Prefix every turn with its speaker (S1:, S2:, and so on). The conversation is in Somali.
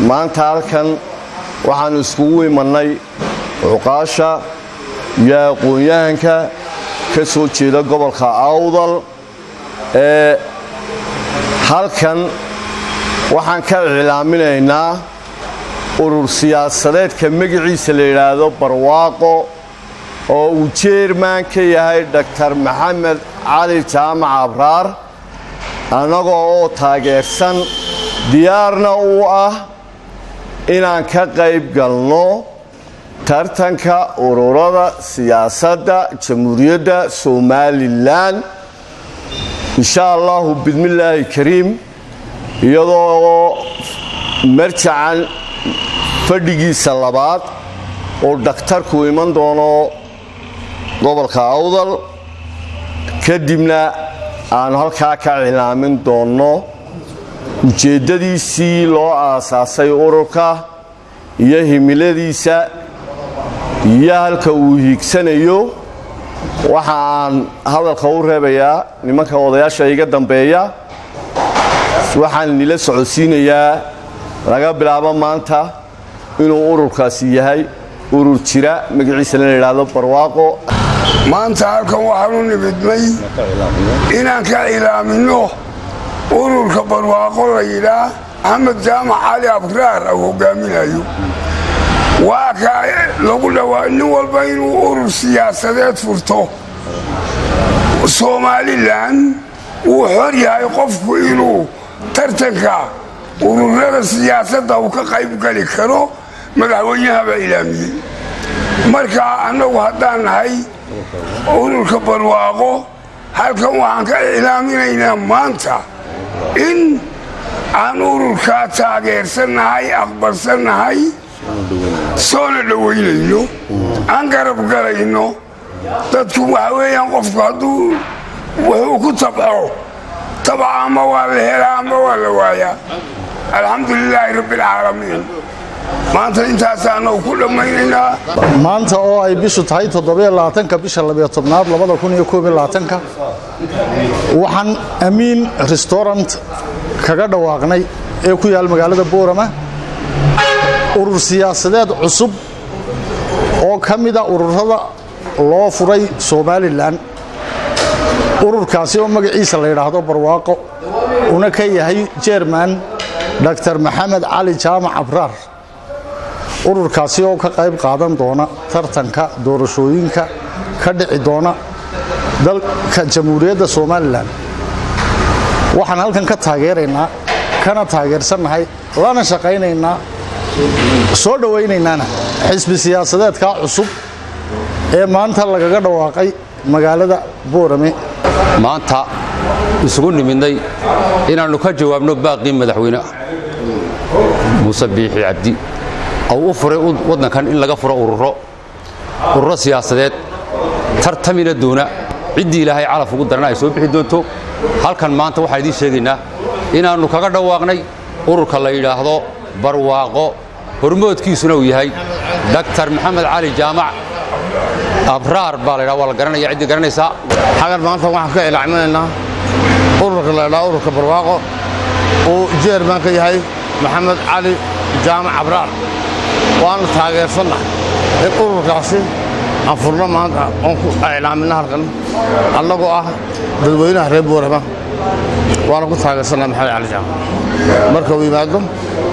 S1: maanta halkan waxaannu iskugu imannay cuqaasha iyo aqoon-yahanka ka soo jeeda gobolka awdal ee halkan waxaan ka iclaaminaynaa urur siyaasadeedka magaciisa la yidhaahdo barwaaqo oo uu jeerman ka yahay doktar maxamed cali jaamac abraar annagoo oo taageersan diyaarna uu ah inaan ka qayb galno tartanka ururada siyaasadda jamhuuriyadda somalilan insha allahu bismillaahi kariim iyadoo marjacan fadhigiisa labaad oo dhakhtarku iman doono gobolka awdal kadibna aanu halkaa ka cilaamin doonno ujeeddadiisii loo aasaasay ururka iyo himiladiisa iyo halka uu hiigsanayo waxa aan hadalka u reebayaa nimanka odayaasha iga dambeeya waxaan nila socodsiinayaa laga bilaabo maanta inuu ururkaasi yahay urur jira magaciisana la yidhaahdo barwaaqo
S2: maanta halkan waxaanu nimidnay inaan ka cilaaminno ururka barwaaqo la yidhaah axmed jaamac cali abraar au hogaaminayo waa kaa lagu dhawaa nin walba inuu urur siyaasadeed furto somalilan wuu xor yahay qofku inuu tartanka ururada siyaasadda uu ka qayb gali karo madaxweynahaba ilaamiyey marka annagu haddaan nahay ururka barwaaqo halkan waxaan ka ilaaminaynaa maanta in aan ururkaa taageersannahay aqbalsannahay soona dhowaynayno aan garab galayno dadku waxa weeyaan qofku hadduu wuxuu ku tabco tabca ama waa la helaa ama waa la waayaa alxamdu lilaahi rabbialcaalamiin maanta intaasaanau ku dhammaynaynaa
S3: maanta oo ay bishu tahay toddobaatanka bisha labiyo tobnaad labada kun iyo koob iyo labaatanka waxaan amiin restaurant kaga dhawaaqnay ee ku yaal magaalada boorama urur siyaasadeed cusub oo ka mida ururada loo furay somalilan ururkaasi oo magaciisa la yidhaahdo barwaaqo una ka yahay jerman dr maxamed cali jaamac abraar ururkaasi oo ka qayb qaadan doona tartanka doorashooyinka ka dhici doona dalka jamhuuriyadda somalilan waxaan halkan ka taageeraynaa kana taageersannahay lana shaqaynaynaa soo dhowaynaynana xisbi siyaasadeedkaa cusub ee maanta lagaga dhawaaqay magaalada boorame
S4: maanta isugu nimidnay inaannu ka jawaabno baaqii madaxweyne muuse biixi cabdi ou u furay waddankan in laga furo ururo ururo siyaasadeed tartamina doona ciddii ilaahay calaf ugu darana ay soo bixi doonto halkan maanta waxaan idiin sheegaynaa inaannu kaga dhawaaqnay ururka la yidhaahdo barwaaqo hormoodkiisuna uu yahay daktar maxamed cali jaamac abraar baa la ydhaha waa la garanaya ciddii garanaysaa
S5: xagan maanta waxaan ka ilaaminaynaa ururka la ydhaha ururka barwaaqo uu jeerman ka yahay maxamed cali jaamac abraar waanu taageersannahay in ururkaasi aan furno maanta oon ku iclaaminna halkan annagoo ah dadweynaha reer boorama waana ku taageersannahay maxamed cali jaamac marka uu yimaado